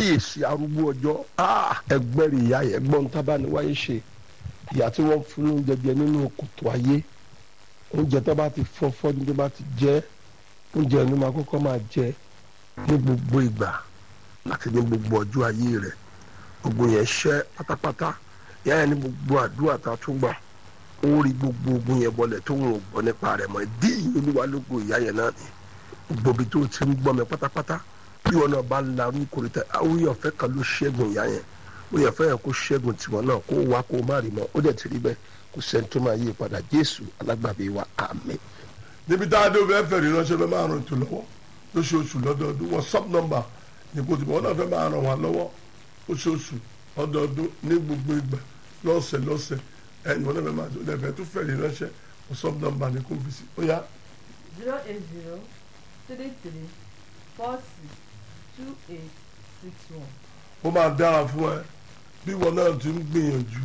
kábíyèsí arúgbó ọjọ́ ẹgbẹ́rì ìyá yẹn gbọ́n tábà ní wáyé ṣe ìyá tí wọ́n fún oúnjẹ jẹ nínú kòtò ayé oúnjẹ tó bá ti fọ́ fọ́dún tó bá ti jẹ́ oúnjẹ ló máa kọ́kọ́ máa jẹ ní gbogbo ìgbà láti ní gbogbo ọjọ́ ayé rẹ̀ gbogbo yẹn ṣẹ́ pátápátá ìyá yẹn ní gbogbo àdúrà tá a tún gbà ó rí gbogbo ogun yẹn bọlẹ̀ tó ń gbọ́ nípa rẹ̀ mọ́ dí olúwa lógo ìyá yẹn náà ni gbogbo ibi tó ti ń gbọ́ mi pátápátá bí wọn náà bá ń la orí kòrìtà orí ọ̀fẹ́ kan ló ṣẹ́gun ìyá yẹn orí ọ̀fẹ́ yẹn kó ṣẹ́gun tiwọn náà kó wá kó má rí mọ́ ó dẹ̀ ti rí bẹ́ẹ̀ kò sẹ́ni tó máa yí padà jésù alágbàbí wa àmín. níbi tá a dé òfin ẹ̀fẹ̀ ríránṣẹ́ fẹ́ máa ràn ètò lọ́wọ́ lóṣooṣù lọ́dọọdún whatsapp number ní kò tìbọn náà fẹ́ máa ràn wá lọ́wọ́ lóṣooṣù lọ́dọọdún ní gbogbo ìgbà lọ́sẹ̀ lọ́sẹ̀ ẹ̀yìn wọn náà fẹ́ máa tó lẹ́fẹ̀ẹ́ tó fẹ́ ríránṣẹ́ whatsapp number ní kò fi sí ó yá zero eight zero three three four six two eight six one. ó máa dára fún ẹ bí wọn náà ti ń gbìyànjú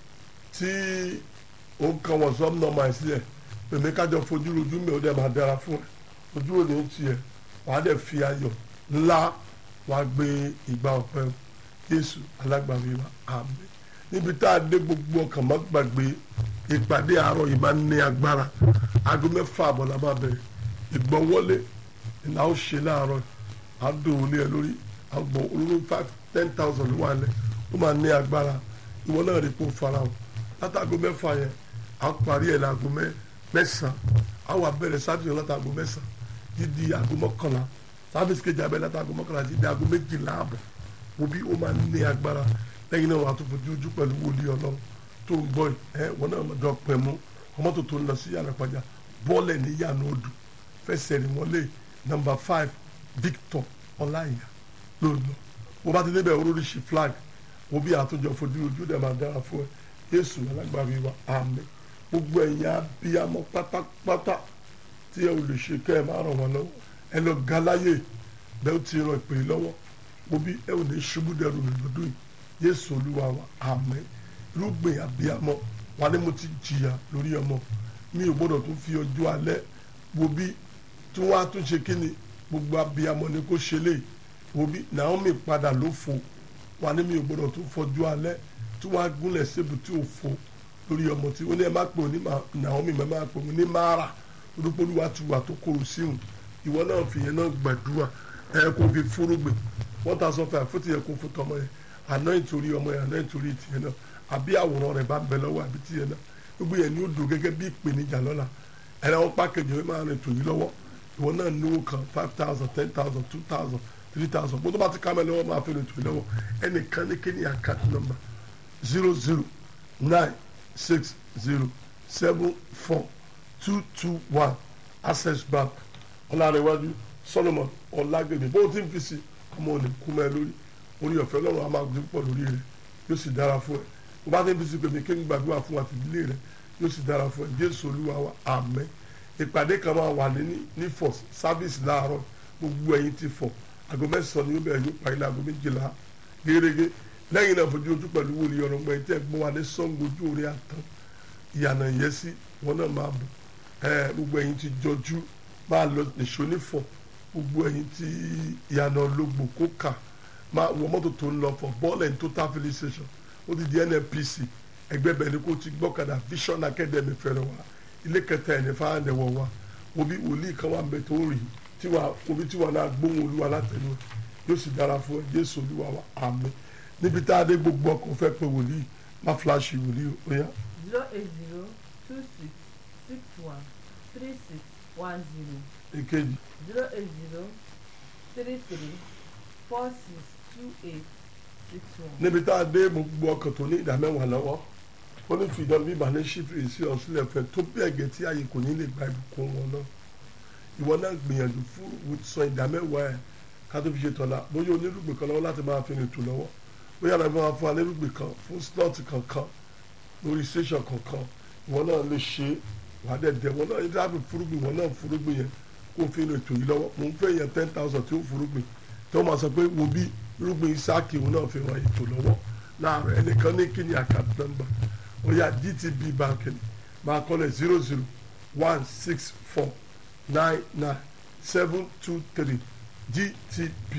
tí ó ń kan whatsapp number ẹ sílẹ̀ pèmí kájọ fojú rojú mi ó dẹ̀ máa dára fún ẹ ojú òní ń tiẹ̀ wàá dẹ̀ fi ayọ̀ ńlá wàá gbé ìgbà ọ̀pẹ Jésù alágbàwí wa àmín níbi tá a dé gbogbo ọkàn má gbàgbé ìpàdé àárọ̀ yìí máa ń ní agbára aago mẹ́fà àbọ̀ la máa bẹ̀rẹ̀ ìgbọ́wọ́lé ìlà ó ṣe láàárọ̀ àdó olé ẹ lórí àgbọ̀ olóró five ten thousand ló wà lẹ̀ ó máa ní agbára ìwọ náà rí kó fara o látàgò mẹ́fà yẹn à ń parí ẹ̀ láago mẹ́sàn-án á wà bẹ̀rẹ̀ sáfìsì látàgò mẹ́sàn-án dídí aago mọ́kànlá sáfìsì kejì abẹ́ látàgò mọ́kànlá dídí aago méjìlá àbọ̀ wo bí ó máa ní agbára lẹ́yìn náà wà á tún fojú ojú pẹ̀lú wòlíì ọlọ́run tó ń bọ̀ ẹ̀ wọ́n náà dọ̀ pẹ̀ mú ọmọ tó tó ń lọ sí yàrá pàjá bọ́ọ̀lẹ̀ ní yàrá odò fẹsẹ̀ rìn wọlé nọ́mbà five Victor ọláìyá ló lọ wọ́n bá ti débẹ̀ oríṣi flag wọ́n bí àtúnjọ fojú ojú dẹ̀ máa dára fún ẹ Jésù alágbàbí wa àmín gbogbo ẹ̀yin abiyamọ pátápátá tí ẹ ò lè ṣe kẹ́ ẹ máa ràn wọ́n lọ́wọ́ ẹ lọ ga láyè bẹ́ẹ̀ ó ti ràn ìpè lọ́wọ́ wọ́n bí ẹ ò ní ṣubú dẹrù mi lọ́dún yìí Jésù olúwa wa àmín irúgbìn abiyamọ wa ni mo ti jìyà lórí ọmọ mi ò gbọ́dọ̀ tún fi ọjọ́ alẹ́ wo bí tí wọ́n á tún ṣe kí ni gbogbo abiyamọ ni kò ṣe lè wo bí Naomi padà ló fo wa ni mi ò gbọ́dọ̀ tún fọjú alẹ́ tí wọ́n á gúnlẹ̀ sébù tí ò fo lórí ọmọ tí ó ní ẹ má pè ní Naomi má má pè ní Mara olùpolúwa ti wà tó kóró síhùn ìwọ náà fìyẹn náà gbàdúrà ẹ kò fi fúrúgbìn wọ́n ta sọ fún àfótí yẹn kó fún tọmọ yẹn àná ìtorí ọmọ yẹn àná ìtorí tìyẹn náà àbí àwòrán rẹ̀ bá ń bẹ lọ́wọ́ àbí tìyẹn náà gbogbo yẹn ni ó dùn gẹ́gẹ́ bí ìpèníjà lọ́la ẹ̀rọ wọn pàkejì wọn máa rìn tòyí lọ́wọ́ ìwọ náà níwó kan five thousand ten thousand two thousand three thousand bó tó bá ti ká mẹ́lẹ́wọ́ máa fi rìn tòyí lọ́wọ́ ẹnìkan ní kí ni account number zero zero nine six zero seven four two two one access bank ọlárẹ̀wájú solomon ọlágbèmí bó ti ń fi sí ọmọ òní kú mẹ́ lórí orí ọ̀fẹ́ lọ́rùn a máa gbé pọ̀ lórí rẹ̀ yóò sì dára fún ẹ bó bá ti ń fi sí pèmí kí n gbàdúrà fún àtìlílé rẹ̀ yóò sì dára fún ẹ jésù olúwa wa àmín ìpàdé kan máa wà ní ní fọ sáfíìsì láàárọ̀ gbogbo ẹ̀yin ti fọ aago mẹ́sàn-án ni yóò bẹ̀rẹ̀ yóò parí láago méjìlá gẹ́gẹ́ lẹ́yìn náà fojú ojú pẹ̀lú wòlíì ọ̀rọ̀ gbẹ̀yìn tẹ́ gbọ́n wa ní sọ́ngo ojú orí àtàn ìyànà ìyẹ́sí wọn náà máa bọ̀ ẹ gbogbo ẹ̀yin ti jọjú máa lọ nìṣó nífọ̀ gbogbo ẹ̀yin ti ìyànà ológbò kókà máa wọ mọ́tò tó ń lọ fọ bọ́ọ̀lù ẹ̀ total filling station ó ti di NNPC ẹgbẹ́ bẹ̀rẹ̀ ni kò ti gbọ́kadà Vision Academy fẹ́rẹ̀ wa ilé kẹta ẹ̀ ní fáwọn ẹ̀wọ̀ wa obi wòlíì kan wà mbẹ tó ń rìn tiwa obi tiwa náà gbóhùn olúwa látẹnu yóò sì dára fún ẹ Jésù olúwa wa àmín níbi tá a dé gbogbo ọkọ̀ fẹ́ pé wòlíì má fíláṣì wòlíì ó yá. zero eight zero two six six one three six one zero èkejì zero eight zero three three four six two eight six one. níbi tá a dé gbogbo ọkọ̀ tó ní ìdá mẹ́wàá lọ́wọ́ ó ní fìdán bí ìbànú ṣífìrì sí ọ̀sílẹ̀ fẹ́ tó bí ẹ̀gẹ́ tí ààyè kò ní lè gba ìbùkún wọn náà ìwọ náà gbìyànjú fún san ìdá mẹ́wàá ẹ̀ ká tó fi ṣe tọ́lá bóyá onírúgbìn kan lọ́wọ́ láti máa fi rìn tù lọ́wọ́ bóyá àlọ́ máa fún onírúgbìn kan fún slot kankan lórí station kankan ìwọ náà lè ṣe wà á dẹ̀dẹ̀ wọn náà yíyá fi fúrúgbìn wọn náà fúrúgbìn yẹn kó fi rìn tù yìí lọ́wọ́ mò ń fẹ́ yẹn ten thousand tí ó fúrúgbìn tí wọ́n máa sọ pé wo bí irúgbìn Ísáàkì òun náà fi ràn ètò lọ́wọ́ láàárọ̀ ẹnìkan ní kíni àkàtúntà nọ́mbà ó yá GTB bank ni máa kọ́lẹ̀ zero zero one six four nine nine seven two three GTB